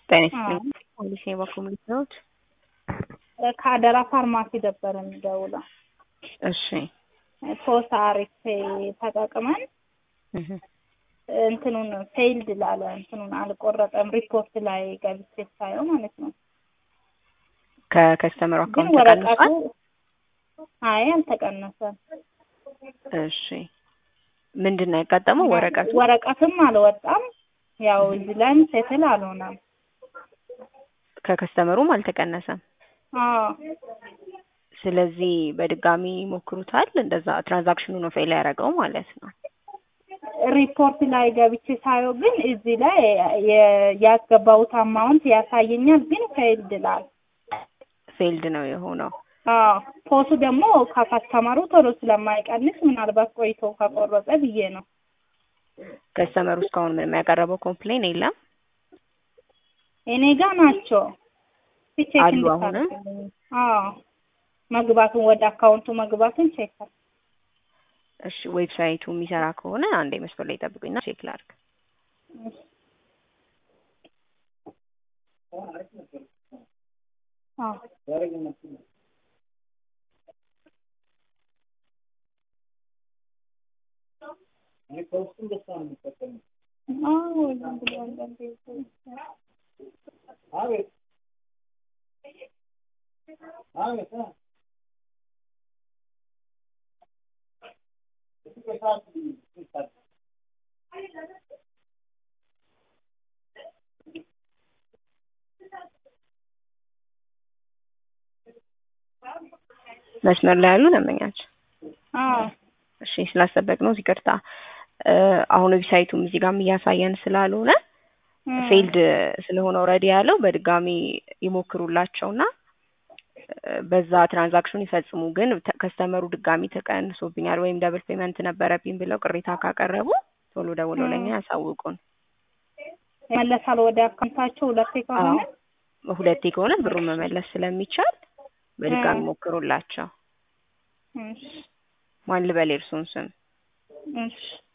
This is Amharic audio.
ጤና ይስጥልኝ። ፖሊስ የበኩል ልትነውት? ከአደራ ፋርማሲ ነበር የሚደውለው። እሺ ሶስት አሪፍ ተጠቅመን እህ እንትኑን ፌይልድ ላለ እንትኑን አልቆረጠም ሪፖርት ላይ ገብቼ ሳየው ማለት ነው። ከከስተመሩ ግን አካውንት ወረቀቱ ተቀንሷል? አይ አልተቀነሰም። እሺ ምንድን ነው ያጋጠመው? ወረቀቱ ወረቀትም አልወጣም። ያው እዚህ ላይም ሴትል አልሆነም። ከከስተመሩም አልተቀነሰም። አዎ ስለዚህ በድጋሚ ሞክሩታል። እንደዛ ትራንዛክሽኑ ነው ፌል ያደረገው ማለት ነው። ሪፖርት ላይ ገብቼ ሳየው ግን እዚህ ላይ የ- ያስገባሁት አማውንት ያሳየኛል፣ ግን ፌይልድ ላል ፌልድ ነው የሆነው። አዎ ፖሱ ደግሞ ከከስተመሩ ቶሎ ስለማይቀንስ ምናልባት ቆይቶ ከቆረጠ ብዬ ነው። ከስተመሩ እስካሁን ምንም ያቀረበው ኮምፕሌን የለም። እኔ ጋ ናቸው ቼክ አሉ አሁንም? እንድታደርግልኝ። አዎ መግባቱን ወደ አካውንቱ መግባቱን ቼክ አድርግ። እሺ ዌብሳይቱ የሚሰራ ከሆነ አንዴ መስመር ላይ ጠብቁኝና ቼክ ላድርግ። አዎ አዎ ዝም ብሎ አንዳንዴ መስመር ላይ ያሉ ደንበኛችን አዎ እሺ ስላስጠበቅ ነው ይቅርታ። እ አሁን ዌብሳይቱም እዚህ ጋርም እያሳየን ስላልሆነ እም፣ ፌልድ ስለሆነ ኦልሬዲ ያለው በድጋሚ ይሞክሩላቸውና እ በዛ ትራንዛክሽን ይፈጽሙ። ግን ተ- ከስተመሩ ድጋሚ ተቀንሶብኛል ወይም ደብል ፔመንት ነበረብኝ ብለው ቅሬታ ካቀረቡ ቶሎ ደውለው ለኛ ያሳውቁን። ይመለሳል ወደ አካውንታቸው ሁለቴ ከሆነ አዎ ሁለቴ ከሆነ ብሩን መመለስ ስለሚቻል በድጋሚ እም። ሞክሩላቸው። እሺ ማን ልበል የእርሱን ስም? እሺ